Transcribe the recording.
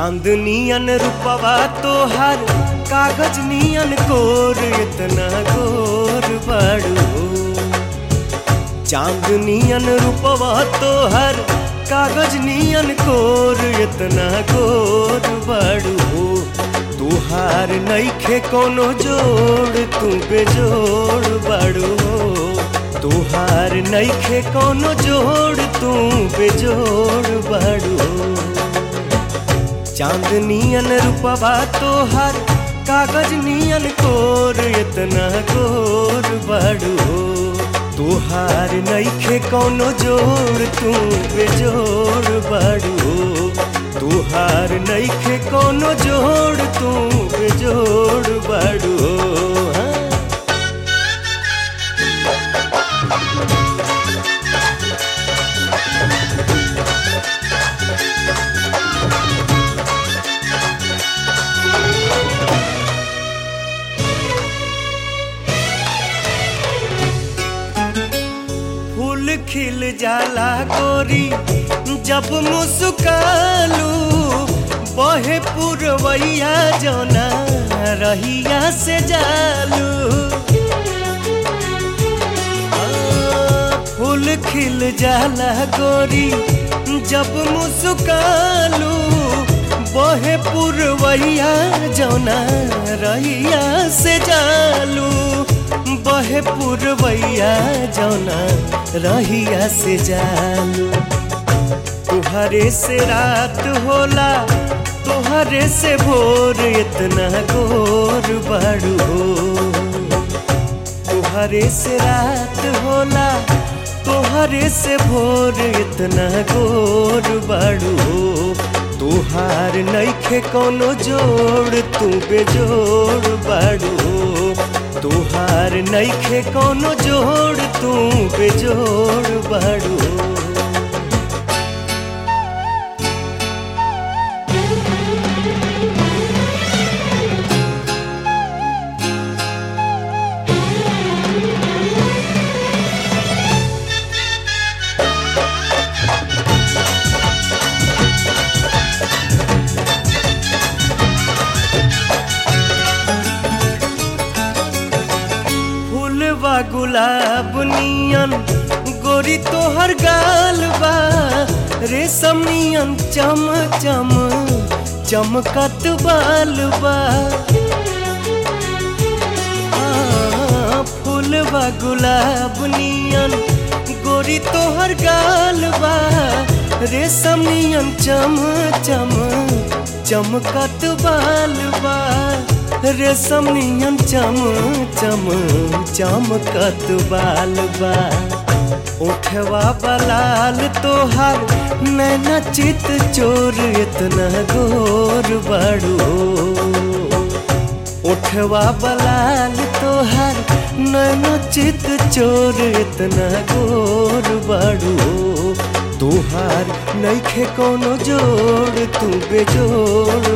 चांदनियन रूपवा तोहार कागज नियन कोर इतना गोर बाड़ू हो चांदनियन रूपवा तोहार कागज नियन कोर इतना गोर बाड़ू हो तुहार नईखे कोनो जोड़ तू बेजोड़ बाड़ू हो तुहार नईखे कोनो जोड़ तू बेजोड़ बाड़ू हो चांदनियन रूपवा तोहार कागज नियन कोर इतना गोर बाड़ू हो तुहार नईखे कोनो जोड़ तू बेजोड़ बाड़ू हो तुहार नईखे कोनो जोड़ तू बेजोड़ बाड़ू हो हाँ। फूल खिल जाला गोरी जब मुस्कालू बहे पुरवैया जोना रहिया से जालू आ, फूल खिल जाला गोरी जब मुस्कालू बहे पुरवैया जोना रहिया से जालू बहे पुरवैया जौना रहिया से जालू तुहरे से रात होला तुहरे से भोर इतना गोर बाड़ू हो तुहरे से रात होला तुहरे से भोर इतना गोर बाड़ू हो तुहार नईखे कोनो जोड़ तू बेजोड़ बाड़ू हो तुहार नईखे कोनो जोड़ तू बेजोड़ बाड़ू हो फूलवा गुलाब नियन गोरी तोहर गाल बा रेशम नियन चम चम चमकत बाल बा आ, फूलवा गुलाब नियन गोरी तोहर गाल बा रेशम नियन चम चम चमकत बाल बा रेशम नियन चम चम चमकत बाल बा उठवा बलाल तोहार नैना चित चोर इतना गोर बाड़ू उठवा बलाल तोहार नैना चित चोर इतना गोर बाड़ू तुहार नईखे कोनो जोड़ तू बेजोड़